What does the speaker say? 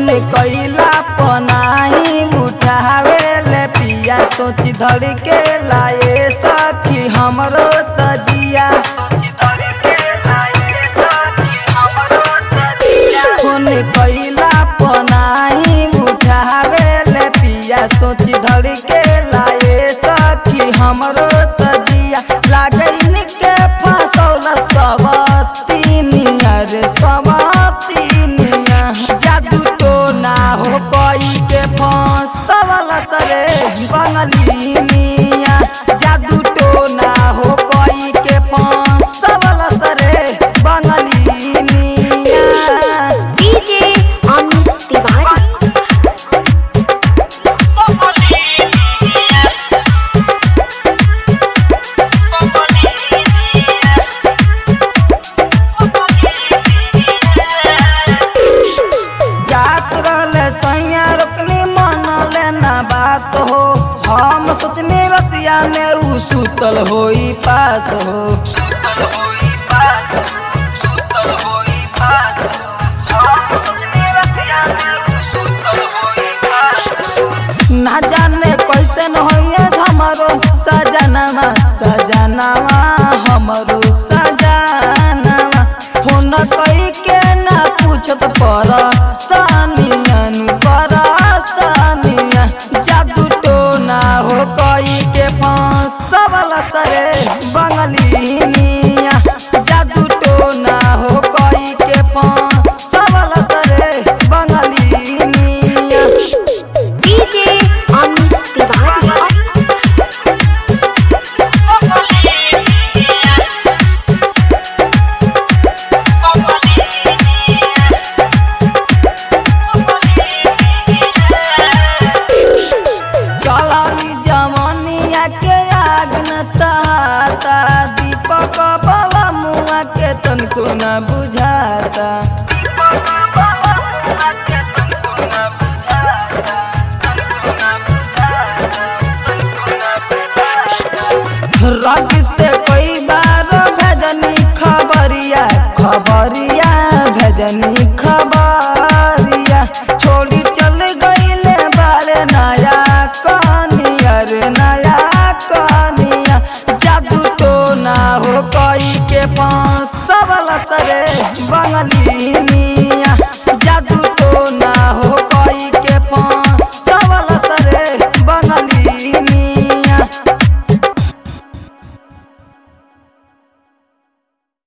कैला पनाही उठावे ले पिया सोच धर के लाए सखी हमरो तजिया सोच धर के लाए सखी हमरो तजिया फोन कैला पनाही उठावे ले पिया सोच धर के लाए सखी हमरो तजिया लागैन के फसौल सबतीनिया रे सबतीनिया जादू टोना हो कोई के फसवल तरे बंगली मिया जादू टोना हो कोई के फसवल तरे बंगली मिया DJ Amit Tiwari. जात रहले सैया रोकनी मन लेना बात हो हम सोचनी रतिया में उ सुतल होई पास हो सुतल होई पास हो सुतल होई पास हो हम सोचनी रतिया में उ सुतल होई पास हो ना जाने कैसन होइए हमरो सजनवा सजनवा हमरो सजनवा फोन कई के ना पूछत पर सानियन पर सानिया जादू टोना हो कई के फसवल सरे बंगली मिया जादू टोना हो कई के फसवल सरे बंगली मिया DJ Amit Tiwari. चलाली जमनिया के आग न सहाता दीपक बला मुआ के तनको न बुझाता दीपक बला मुआ के तनको न बुझाता तनको न बुझाता तनको न बुझाता रग से कई बार भेजनी खबरिया खबरिया भेजनी खबरिया छोड़ी चल गईले बारे नया कनिया रे नया कनिया जादू टोना हो कई के पाँच सबल सरे बंगली